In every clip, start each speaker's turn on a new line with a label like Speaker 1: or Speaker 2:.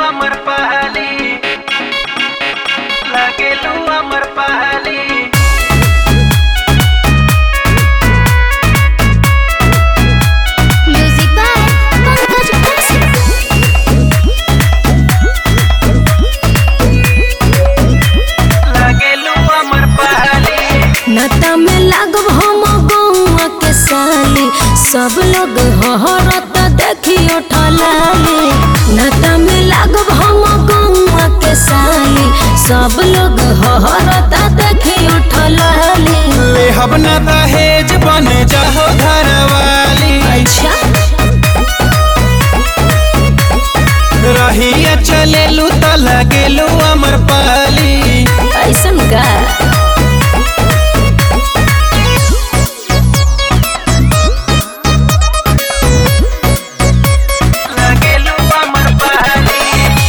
Speaker 1: अमर पहली लगेलू अमर पहली
Speaker 2: Music by Pankaj Kaushik.
Speaker 1: लगेलू अमर पहली
Speaker 3: नता में लागब हम गौआ के साली सब लोग हहरत देखियो ठलाली नता में लागब हम गौआ के साली सब लोग हहरत देखियो ठलाली
Speaker 1: ले हब न दहेज बन जाहो घरवाली
Speaker 3: अच्छा
Speaker 1: रहिया चलेलू त लगेलू अमर पहली
Speaker 3: ऐसन का
Speaker 1: लगेलू अमर पहली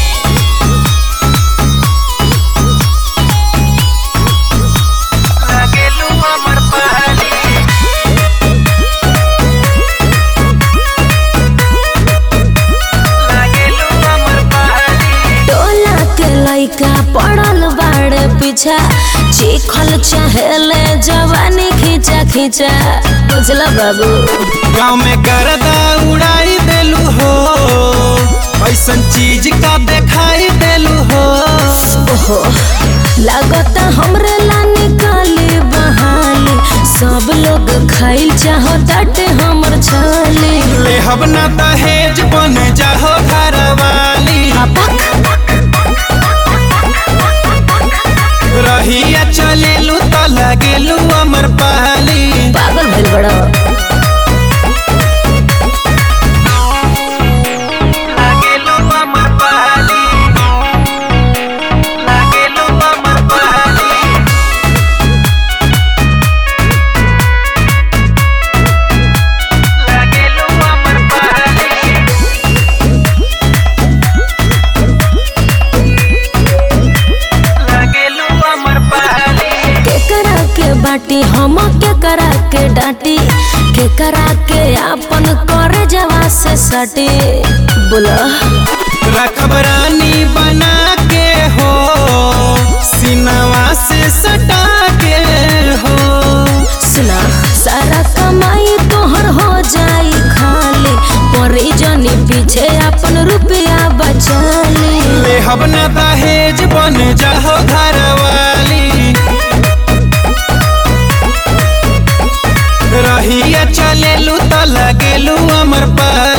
Speaker 1: लगेलू अमर पहली लगेलू अमर पहली
Speaker 3: टोला के लइका पड़ल बाड़े पीछा चिखल चहेले जवानी खींचा खींचा बुझल बाबू
Speaker 1: गाँव में गर्दा उड़ाई देलू हो ऐसन चीज का दिखाई देलू हो
Speaker 3: ओहो लागता हमरे ला निकाली बहाली सब लोग खाइल चाहताटे हमर छाली
Speaker 1: ले हब ना दहेज बन जाहो घरवाली रहिया चलेलू त लगेलू अमर पहली
Speaker 3: पागल भइल बड़ा
Speaker 1: लगेलू अमर पहली लगेलू अमर पहली लगेलू अमर पहली लगेलू अमर पहली
Speaker 3: केकरा के बाटी हम केकरा के डांटी केकरा के आपन करे जवा से सटी बोला
Speaker 1: रखब रानी बना के हो सिनवा से सटा के हो
Speaker 3: सुना सारा कमाई तोहर हो जाई खाली परी जनी पीछे अपन रुपया बचाली
Speaker 1: ले हब न दहेज बन जाहो घरवाली रहिया चलेलू त लगेलू अमर पर